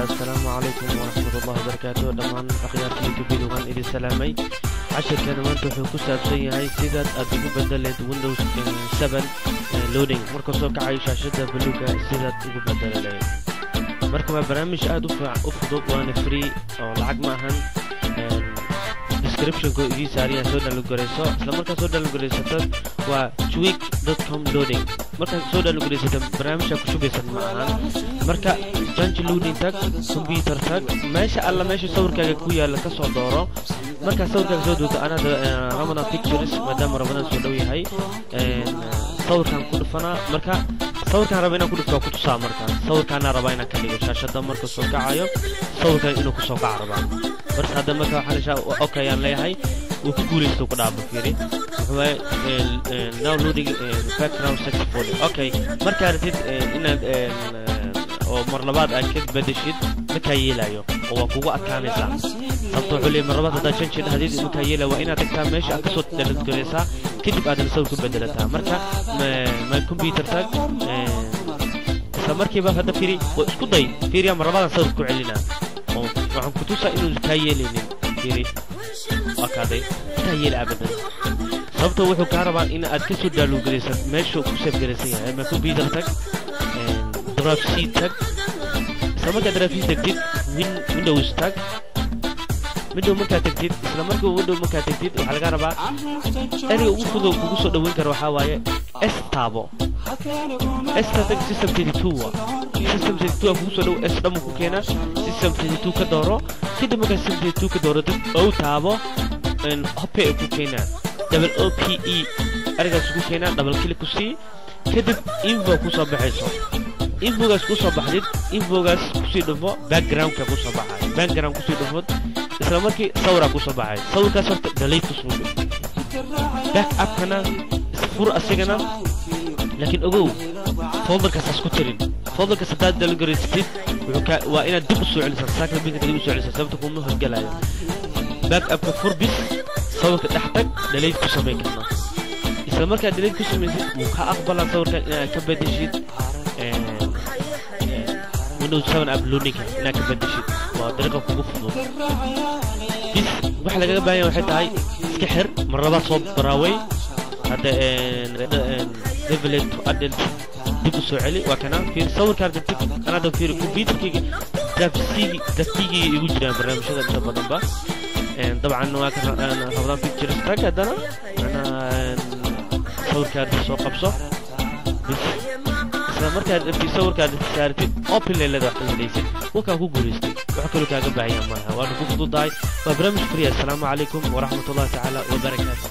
asalaamu calaykum waraxmatullahi wabarakaatu dhammaan akhyaarta youtubeda waan idin salaamay cashirkeena maanta wuxuu ku saabsan yahay sidaad aad ugu bedeleed windows 7 loading marka soo kacayo shaashada baluuga sidaad ugu bedeli lahayd marka waa barnaamij aad u fudud waana free oo lacag ma ahan descriptionka idii saariyaa soo dhalugarayso isla markaa soo dhalugaraysato waa tweak com loading markaad soo dhalugaraysato barnaamijka ku shubaysan ma ahan marka janji loading tag computer tag meesha alla meesha sawirkaaga ku yaala ka soo dooro markaa sawirkaaga soo duuto anada ramadan pictures maadaama ramadan soo dhow yahay sawirkaan ku dhufanaa marka sawirkaan raba inaan ku dhufto ku tusaa marka sawirkaana rabaa inaan ka dhigo shaashada marka soo kacayo sawirkan inuu kusoo kaca rabaa marka hadda marka waxaa leshaa okay aan leeyahay wuu ku guulaysto ku dhaaba fiiri wuxuu now loading background sex folder okay markaa ratid inaad oo mar labaad aad ka bedeshid makaa yeelayo oo waa kugu adkaanaysaa sababto wuxuu leeyahy mar labaad haddaad shan jir hadid makaa yeelaya waa inaad tagtaa meesha aad kasoo dhaladgaraysaa kadib aadan sawir ku bedelataa marka my computer tag isla markiiba hadda firi waa isku day fiiriya mar labaadaan sawir ku celinaa oo waxaan ku tusaa inuu kaa yeelaynin firi waa kaaday kaa yeela abadan sababto wuxuu kaa rabaa in aad kasoo dhaalugaraysan meesha ku seefgaraysan yahay my computer tag drive c tag isla markaa drive c tagtid windows tag window markaa tagtid isla markii window markaa tagtid waxaa laga rabaa ereyga ugu fudud kugu soo dhaweyn kara waxaa waaye s taabo s tag system 32 wa system 32 kugu soo dhow s dhamu ku keena system 32 ka dooro kadib markaa system 32 ka dooro dib ou taabo hope ay ku keenaa double o p e ereygaas ku keenaa double click ku sii kadib info ku soo baxayso infogaas ku soo baxdid infogaas kusii dhufo backgroundka ku soo baxay background kusii dhufod isla markii sawira ku soo baxay sawirkaas horta delete kusoo dhuf back upkana fur asigana laakiin ogow folderkaas has ku tirin folderkaas haddaad dalgaraysatid waa inaad dib u soo celisaa saakla binka dib u soo celisaa sababta kuma horgalayo back upka fur bis sawirka dhex tag delete ku samayn karnaa isla markaad delete ku samaysid wuu ka aqbalaa sawirkan inaad ka bedeshid windows 7 app loading inaad ka bedeshid waa dariiqa kugu fudud bis waxa lagaga baahan yahay waxay tahay iska xir mar labaad soo baraaway hadda develop to adult dib u soo celi waa kana fiir sawirkaan degtid anada fiir computerkayga dafsigi daftigii igu jiraan barnaamijyada inta badanba dabcan waa ka rabdaan pictures tag haddana sawirkaada soo qabso bis isla markaad rabtid sawirkaad saartid open leelada wax kamadhaysid wakaa ku guulaystay wax kaloo kaaga baahaya malaha waana ku fududahay waa barnaamij free assalaamu calaykum waraxmat ullahi tacaala wabarakaatu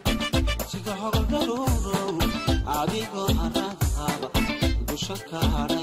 adigoo araad qaba dusha ka hadha